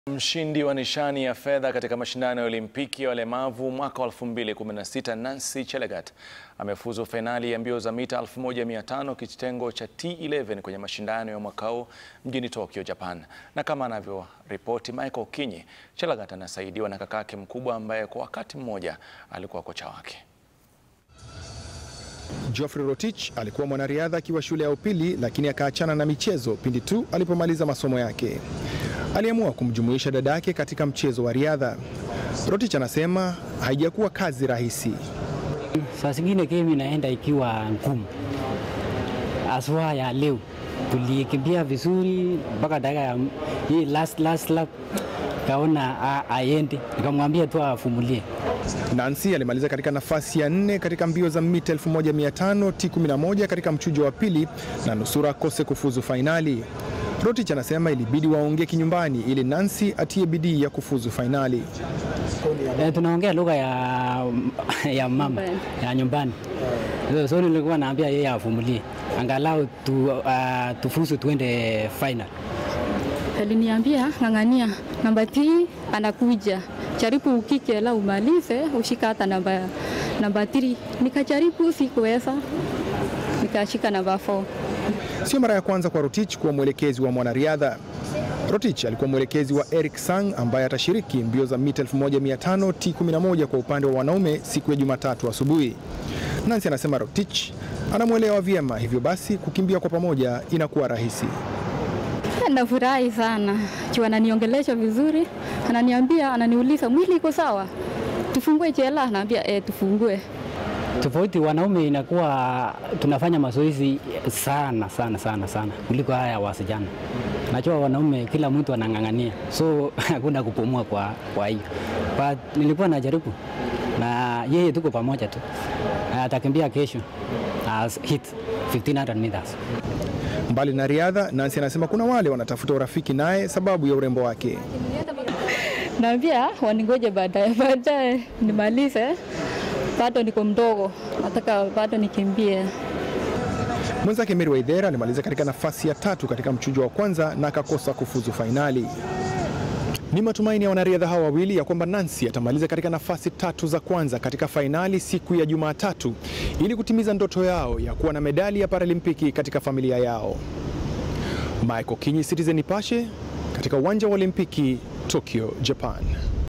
Mshindi wa nishani ya fedha katika mashindano ya Olimpiki ya walemavu mwaka wa 2016 Nancy Chelagat amefuzu fainali ya mbio za mita 1500 kitengo cha T11 kwenye mashindano ya mwaka huu mjini Tokyo, Japan. Na kama anavyoripoti Michael Kinyi, Chelagat anasaidiwa na kakake mkubwa ambaye kwa wakati mmoja alikuwa kocha wake. Geoffrey Rotich alikuwa mwanariadha akiwa shule ya upili lakini akaachana na michezo pindi tu alipomaliza masomo yake. Aliamua kumjumuisha dada yake katika mchezo wa riadha. Rotich anasema haijakuwa kazi rahisi. Saa zingine game inaenda ikiwa ngumu, aswa ya leo tulikimbia vizuri mpaka dakika ya hii last, last lap kaona aende, nikamwambia tu afumulie. Nancy alimaliza katika nafasi ya nne katika mbio za mita 1500 T11 katika mchujo wa pili na nusura akose kufuzu fainali. Rotich anasema ilibidi waongee kinyumbani ili Nancy atie bidii ya kufuzu fainali. E, tunaongea lugha ya, ya mama ya nyumbani, so, so nilikuwa naambia yeye afumulie angalau tu, uh, tufuzu tuende final. Aliniambia ng'ang'ania, namba 3 anakuja, jaribu ukike la umalize, ushika hata namba namba 3. Nikajaribu, sikuweza, nikashika namba 4. Sio mara ya kwanza kwa Rotich kuwa mwelekezi wa mwanariadha. Rotich alikuwa mwelekezi wa Eric Sang ambaye atashiriki mbio za mita 1500 T11 kwa upande wa wanaume siku ya Jumatatu asubuhi. Nancy anasema Rotich anamwelewa vyema, hivyo basi kukimbia kwa pamoja inakuwa rahisi. Nafurahi sana juu ananiongelesha vizuri, ananiambia, ananiuliza mwili iko sawa, tufungue jela, naambia eh, tufungue. Tofauti wanaume inakuwa tunafanya mazoezi sana sana sana sana kuliko haya wasichana. Najua wanaume kila mtu anang'ang'ania, so hakuna kupumua kwa, kwa hiyo but nilikuwa najaribu na yeye, tuko pamoja tu, atakimbia kesho as hit 1500 meters. Mbali na riadha, Nancy anasema kuna wale wanatafuta urafiki naye sababu ya urembo wake. Naambia waningoje baadaye, baadaye nimalize, bado niko mdogo, nataka bado nikimbie. Mwenzake Mary Waithera alimaliza katika nafasi ya tatu katika mchujo wa kwanza na akakosa kufuzu fainali. Ni matumaini ya wanariadha hawa wawili ya kwamba Nancy atamaliza katika nafasi tatu za kwanza katika fainali siku ya Jumatatu ili kutimiza ndoto yao ya kuwa na medali ya Paralimpiki katika familia yao. Michael Kinyi, Citizen Nipashe, katika uwanja wa Olimpiki Tokyo, Japan.